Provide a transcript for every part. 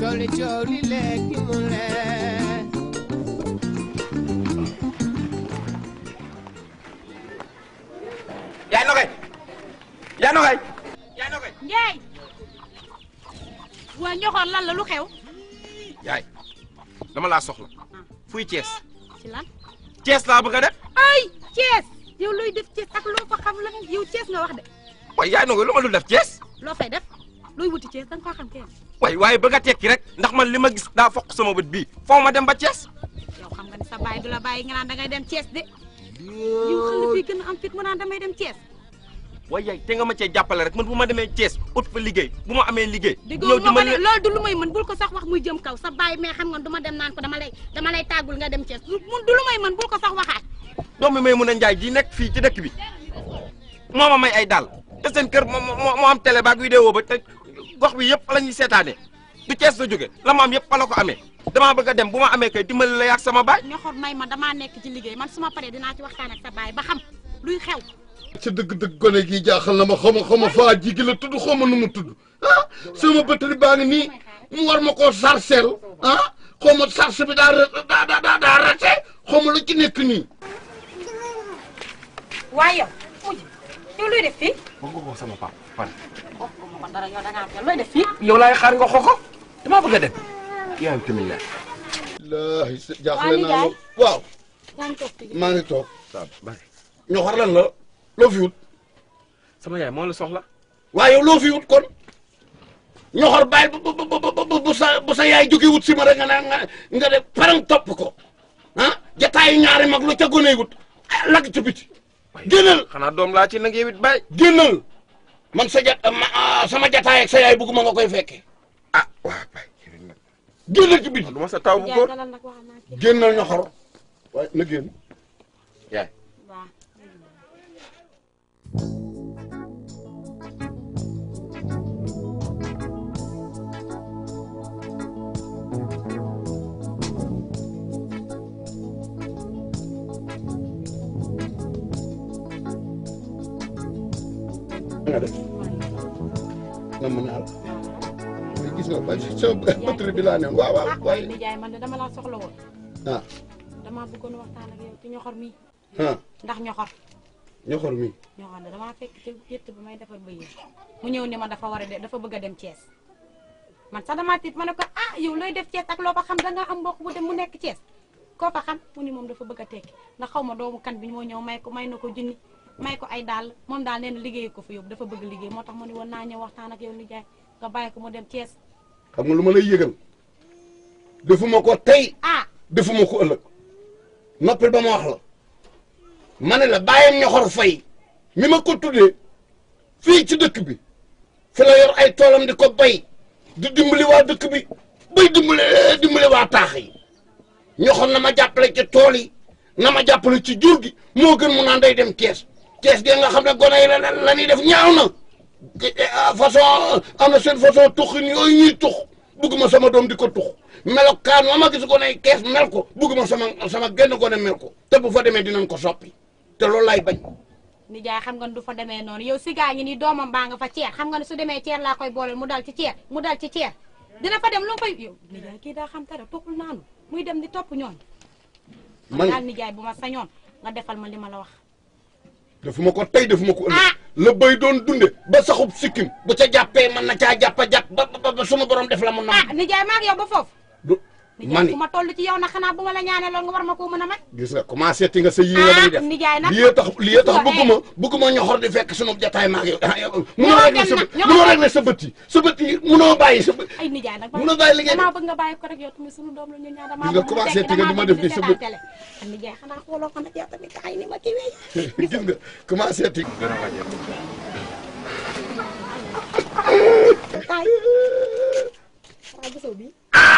cooli cooli léegi mu leer yaay nogay yaay nogay yaay nogay Njaay waa ñoxoon lan la lu xew yaay dama laa soxla fuy Cees ci lan Cees laa bëgg a def ay Thiès yow looy def Thiès ak loo fa xam lan yow Thiès nga wax de waaye yaay nogay lu ma dul def Cees loo fay def looy wuti Thiès da nga koo xam kenn waaye waaye bëgg a tekki rek ndax man li ma gis daa fokk sama bët bii foo ma dem ba Cees yow xam nga ni sa baay du la bàyyi nga naan da ngay dem Thiès de yow xale fii gën a am fit mu naan damay dem Thiès waaye yaay te nga ma cee jàppale rek man bu ma demee Cees ut fa liggéey bu ma amee liggéey déggoo nga ma ne loolu du lu may mën bul ko sax wax muy jëm kaw sa baay mais xam nga du ma dem naan ko dama lay dama lay tàggul nga dem Thiès du du lu may mën bul ko sax waxaat doomi may mun a njaay ji nekk fii ci dëkk bi moo ma may ay daal te seen kër moo moo moo am télé baag vidéo ba te gox bi yëpp la ñuy seetaane du Cees la jóge la ma am yëpp fa la ko amee damaa bëgg a dem bu ma amee kay dimbali la yaag sama baay ñoxor may ma damaa nekk ci liggéey man su ma paree dinaa ci waxtaan ak sa baay ba xam luy xew ca dëgg-dëgg gone gi jaaxal na ma xaw ma xaw ma faa jigi la tudd xaw ma nu mu tudd ah sama batterie baa ngi nii mu war ma koo sarcel ah xaw ma sarce bi daa daa daa daa rate xaw ma lu ci nekk nii. waaye yow mujj yow looy def fii ba nga ko sama papa fan oh ma ko dara yow da ngaa am looy def fii yow laay xaar nga xoko damaa bëgg a dem yaa ngi tamit la laahi sa jaaxle naa la waaw yaa ngi toog fii maa ngi toog waaw bari ñoo xar lan la loo fi wut sama yaay moo la soxla waaye yow loo fi wut kon ñoxor bàyyi bu bu bu bu bu sa bu sa yaay jóge wut si ma rek nga ne nga nga def parang topp ko ah jataayu ñaari mag lu ca gone wut ah lagg ca biti génnal xanaa doom laa ci nag yow it bàyyi génnal man sa jat ma ah, sama jataay ak sa yaay bëgguma nga koy fekke ah waaw bàyyi yow it nag génnal ci biti du ma sa taw bu Njaay góor dalal nag wax naa kii génnal ñoxor waaye na génn yaay waaw nga def na mën naa la waaye gis nga ba sama batterie bi laa ne waaw waaw ah waaye waaye nijaay man de dama laa soxla woon ah damaa bëggoon waxtaan ak yow ci ñoxor mi ah ndax ñoxor ñoxor mi ñoxor ne damaa fekk ci yëtt bi may defar ba yéen mu ñëw ni ma dafa war a de dafa bëgg a dem Thiès man sax damaa tiit ma ne ko ah yow looy def Thiès ak loo fa xam da nga am mbokk bu dem mu nekk Thiès koo fa xam mu ni moom dafa bëgg a tekki ndax xaw ma doomu kan bi moo ñëw may ko may na ko junni may ko ay dàll moom daal nee na liggéey ko fa yóbbu dafa bëgg liggéey moo tax mu ni woon naa ñëw waxtaan ak yow nijaay nga bàyyi ko mu dem Thiès xam nga lu ma lay yëgal defuma ko tey ah defuma ko ëllëg noppil ba ma wax la ma ne la bàyyam ñoxor fay mi ma ko tuddee fii ci dëkk bi fi la yor ay toolam di ko bay di dimbali waa dëkk bi bay dimbali dimbali waa taax yi ñoxor na ma jàppale ci tool yi na ma jàppale ci jur gi moo gën mu naan day dem Thiès Thiès gi nga xam ne gone yi la la ñuy def ñaaw na façon am na seen façon tuxin yooyu ñuy tux bugguma sama doom di ko tux melokaan ma ma gis gone yi kees mel ko bugguma sama sama genn gone mel ko te bu fa demee dinañ ko soppi te loolu lay bañ nijaay xam nga ne du fa demee noonu yow si gaa ngi ni doomam baa nga fa ceer xam nga ne su demee ceer laa koy booleel mu dal ci ceer mu dal ci ceer dina fa dem lu mu fay yow nijaay kii daa xam dara toppul naanu muy dem di topp ñooñ man daal nijaay bu ma sañoon nga defal ma li ma la wax defuma ko tey defuma ko ëllëg Ah. la béy doon dunde ba saxub sikkim bu ca jàppee mën na caa jàppa jàpp ba ba ba suma borom def la mu ah nam nijaay maa ngi yow ba foofu du nijaay mani ku ma toll ci yow nag xanaa bu ma la ñaanee loolu nga war ma koo mën a may gis nga commencé ti nga sa yii nga Ah, day def nijaay nag. lii tax lii tax Waaw, bëgguma bëgguma ñoxor di fekk sunu jataay maa ngi yow ah, yow munoo Ñoxor régler dem sa na, bët ñoxor munoo dem. régler sa bët yi sa bët yi munoo bàyyi sa bët ay nijaay nag Mun na bàyyi liggéey damaa bëgg nga bàyyi ko rek yow tamit sunu doom la ñu ñaan damaa Gis nga bëgg mu commencé tekki, ti nga di damaa ma bëgg def nii di sa seetaan bët. télé. ah nijaay xanaa xooloo ko nag yow tamit kaay ni ma kii wee gis nga commencé ti kaay xanaa gisoo bi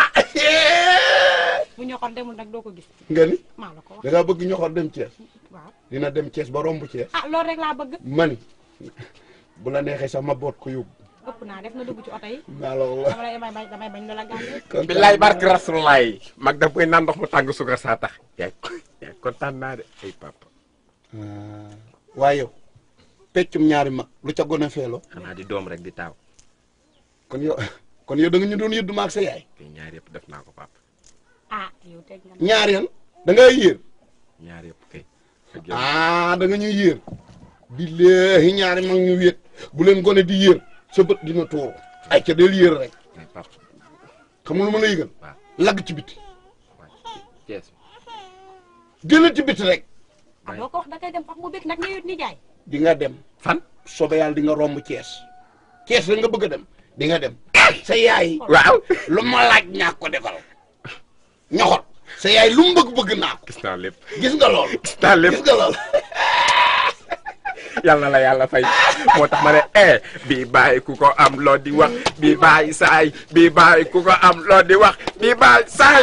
bu ñoxoon demul nag doo ko gis nga ni maa la ko wax da ngaa bëgg ñoxor dem Thiès waaw dina dem Thiès ba romb Thiès ah loolu rek laa bëgg mani bu la neexee sax ma boot ko yóbbu ëpp naa def na dugg ci oto yi maa la wax dama lay damay bañ damay bañ loola gàllee kontaan billaay barke rasulaay mag daf koy naan ndox mu tàng suukar saa tax yaay yaay kontaan naa de ay papa waaye yow peccum ñaari mag lu ca gone feeloo xanaa di doom rek di taaw kon yow kon yow da nga ñu doon yëddu maag sa yaay te ñaar yëpp def naa ko papa ah yow teg nga ñaar yan da ngay yéer ñaar yëpp kay ah da nga ñuy yéer billahi ñaari mag ñu wéet bu leen gone di yéer sa bët dina tuuru ay ca del yéer rek mais papa xam nga lu ma la yëgal waaw lagg ci biti waaw Thiès génn ci biti rek ah doo ko wax da ngay dem wax mu bëgg nag ñëwit ni jaay di nga dem fan soobee yàlla di nga romb Thiès Thiès la nga bëgg a dem di nga dem sa yaay waaw lu ma laaj ñaa ko defal ñoxot sa yaay lu mu bëgg bëgg naa ko gis naa lépp gis nga lool gis naa lépp gis nga lool yàlla na la yàlla fay moo tax ma ne eh bii bàyyi ku ko am loo di wax bii bàyyi saay bii bàyyi ku ko am loo di wax bii bàyyi saay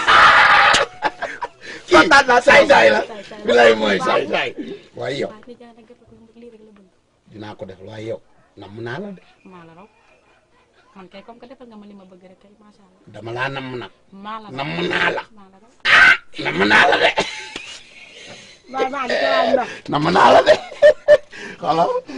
kontaan naa saay saay la Saay saay. bilay mooy saay saay waaye yow waaw ni jaay nag dafa ko lii rek la bëgg dinaa ko def waaye yow namm naa la de maa la raw man kay comme que defal nga ma li ma bëgg rek kay macha allah dama laa namm nag maa la raw namm naa la maa la raw namm naa la de bàyyi maa di ko waay ndox namm naa la de xala